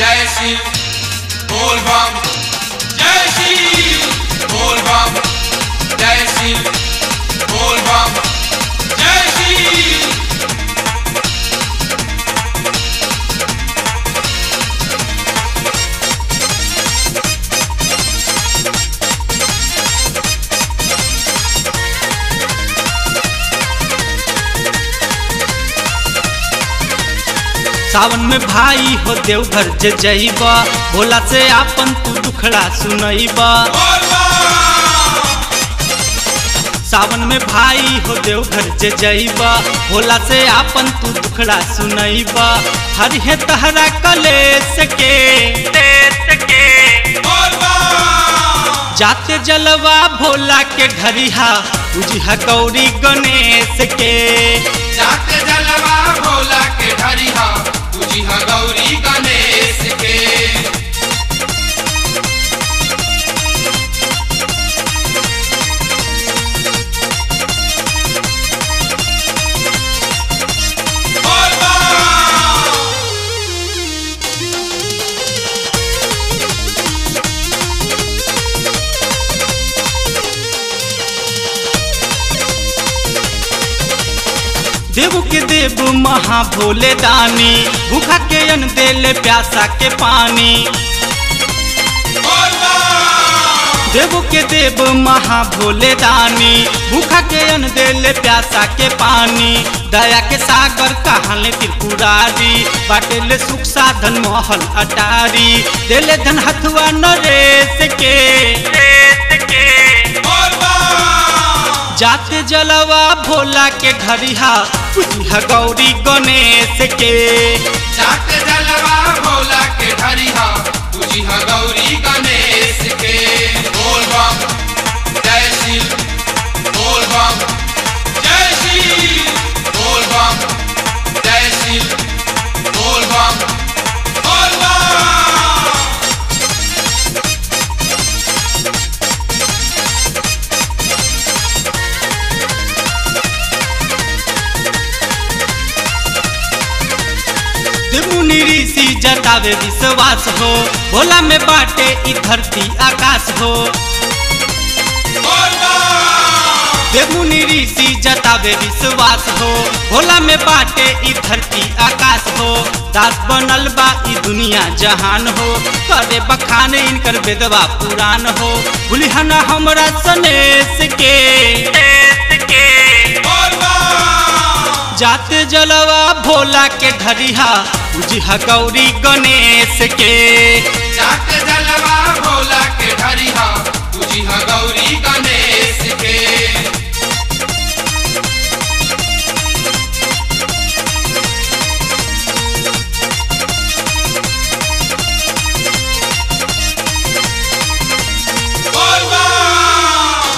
जय शिव बोल बम जय शिव बोल बम जय शिव बोल बम जय शिव सावन में भाई हो देवघर जे जइबा भोला से आपन तू दुखड़ा सुनइबा बोल बम सावन में भाई हो देवघर जे जइबा भोला से आपन तू दुखड़ा सुनइबा हर है तहरा कलेस के देश के बोल बम जाते जलवा भोला के घरिहा उजिहा गौरी गणेश के जाते जलवा भोला के ढरिहा तुझी हा गौरी गणेश के बोल बम देव के देव महा भोले दानी भूखा के अन देले प्यासा के पानी बोल बम देव के देव महा भोले दानी भूखा के अन देले प्यासा के पानी दया के सागर कहाले त्रिपुरारी बाटेले सुख साधन महल अटारी देले धन हथुआ नरेश के देश के बोल बम जाते जलवा भोला के घरिहा पूजिहा गौरी गणेश के जाते जलवा भोला के ढरिहा तुझी हा गौरी गणेश के बोल बम जय शिव बोल बम जय शिव बोल बम जय शिव बोल बम बोल बम मुनि ऋषि जतावे विश्वास हो भोला में बाटे ई धरती आकाश हो बोल बम देवमुनि ऋषि जतावे विश्वास हो भोला में बाटे ई धरती आकाश हो दास बनल बा ई दुनिया जहान हो करे बखान इनकर वेदवा पुराण हो भूलिहना हमरा सनेश के देश के बोल बम जाते जलवा भोला के ढरिहा उजिहा गौरी गणेश के जाते जलवा भोला के ढरिहा तुझी हा गौरी गणेश के बोल बम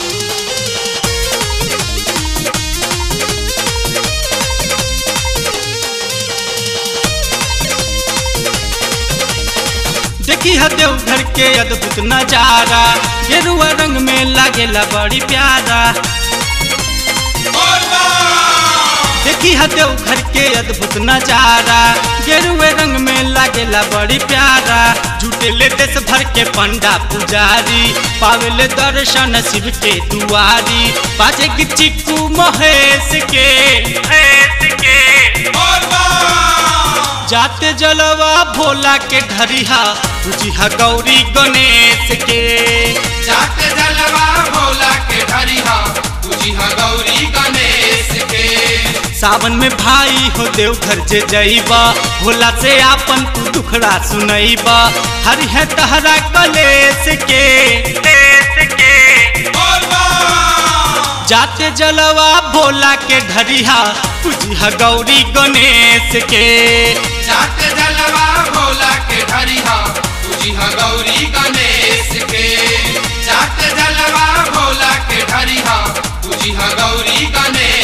देखी है देवघर के अद्भुत नजारा गेरुआ रंग में लागेला बड़ी प्यारा बोल बम देखी है देवघर के अद्भुत नजारा गेरुए रंग में लागेला बड़ी प्यारा जुटेले देश भर के पंडा पुजारी पावेले दर्शन शिव के दुआरी बाजे की चिक्कू महेश के महेश के बोल बम जाते जलवा भोला के घरिहा तुझिहा गौरी गणेश के जाते जलवा भोला के ढरिहा तुझी हा गौरी गणेश के सावन में भाई हो देवघर जे जइबा भोला से आपन तू दुखड़ा सुनइबा हरि है तहरा कलेश के देश के बोल बम जाते जलवा भोला के घरिहा पूजिहा गौरी गणेश के जाते जलवा भोला के ढरिहा तुझी हा गौरी गणेश के जाते जलवा भोला के ढरिहा तुझी हा गौरी गणेश